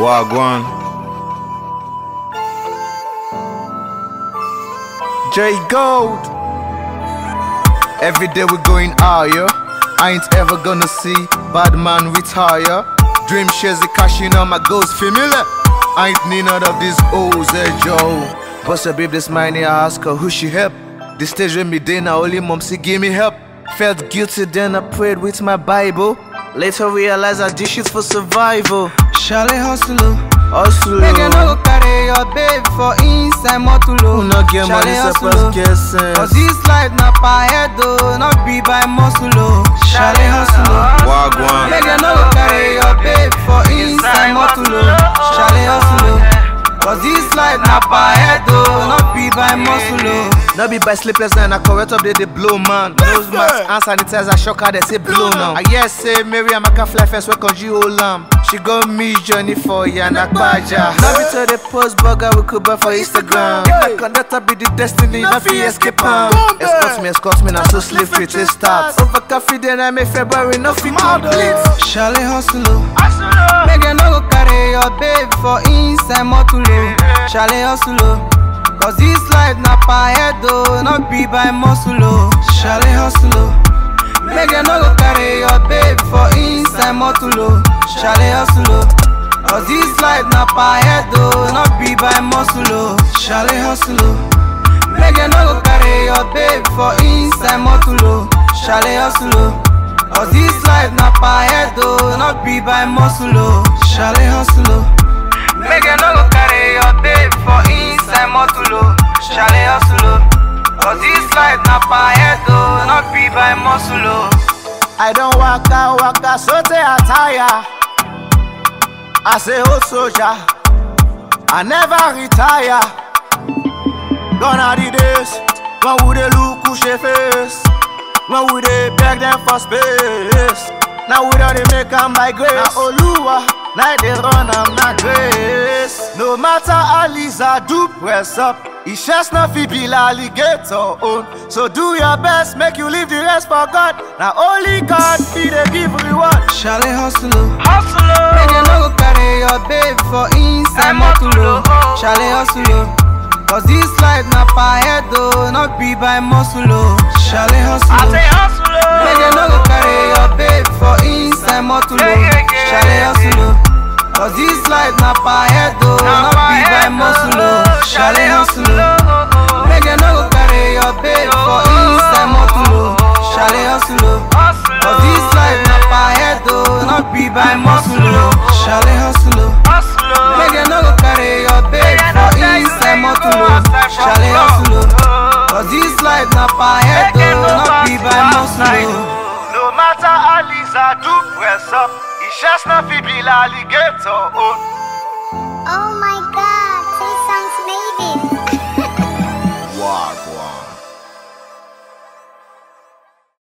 Wagwan. J Gold. Every day we going higher. I ain't ever gonna see bad man retire. Dream shares the cashing on my goals familiar. I ain't need none of these O's, eh, Joe. Bust a babe this money, I ask her who she help. The stage with me then now only mom she give me help. Felt guilty then I prayed with my Bible. Later realized I did shit for survival. Shale hustle, Hustle. make you no go carry your babe for inside motulo. Who no get money, Shale suppose hustle, get sense. cause this life na per head oh, not be by muscle oh. Shale hustle, Wagwan. make you no go carry your babe for inside motulo. Shale hustle, cause this life na per head oh, not be by muscle oh. No be by sleepless night, I correct up they, they blow man. Nose mask, hand sanitizer, shock her, they say blow now. I yes say Mary and Maka fly first, work on you whole lamb. She got me journey for Yana Baja. Now be to the post burger we could buy for Instagram. If the conductor be the destiny, not fi escape am. Escort me, escort me, now so slave free to start. Over coffee then I make February, nothing complete. Shale hustle, make you no go carry your babe for inside motulo. Shale hustle, cause this life na per head oh, not be by muscle oh. Shale hustle, make you no go carry your babe for inside motulo. Shale hustle, cause this life na per head oh, not be by muscle oh. Shale hustle, make you no go carry your babe for inside motulo. Shale hustle. Cause this life na per head oh, not be by muscle oh. Shale hustle oh. Make you no go carry your babe for inside motulo. Shale hustle oh. Cause this life na per head oh, not be by muscle oh. I don't walk out, walk out, so they attire. I say, oh soldier, I never retire. Gone are the days when we dey look who she face, when we dey beg them for space. Now we don't dey make 'em by grace. Now Oluwa, now they run 'em na grace. No matter how Lisa do press up, it's just not fit be alligator own. So do your best, make you leave the rest for God. Now only God be the give reward. Shale hustle oh. Make you no go carry your babe for inside motulo. Shale hustle oh. Cause this life na per head oh, not be by muscle oh. Shale hustle oh. Make you no go carry your babe for inside motulo. Shale hustle oh. Cause this life na per head oh, not be by muscle oh. Shale hustle oh. Make you no go carry your babe for inside motulo. Shale hustle oh. Cause this life na per head oh, not be by muscle oh. Shale hustle oh. Make you no go carry your babe for inside motulo. Shale hustle oh. Cause this life na per head oh, not be by muscle oh. No matter how Lisa do press up, it's just not fit be alligator own. Oh my god.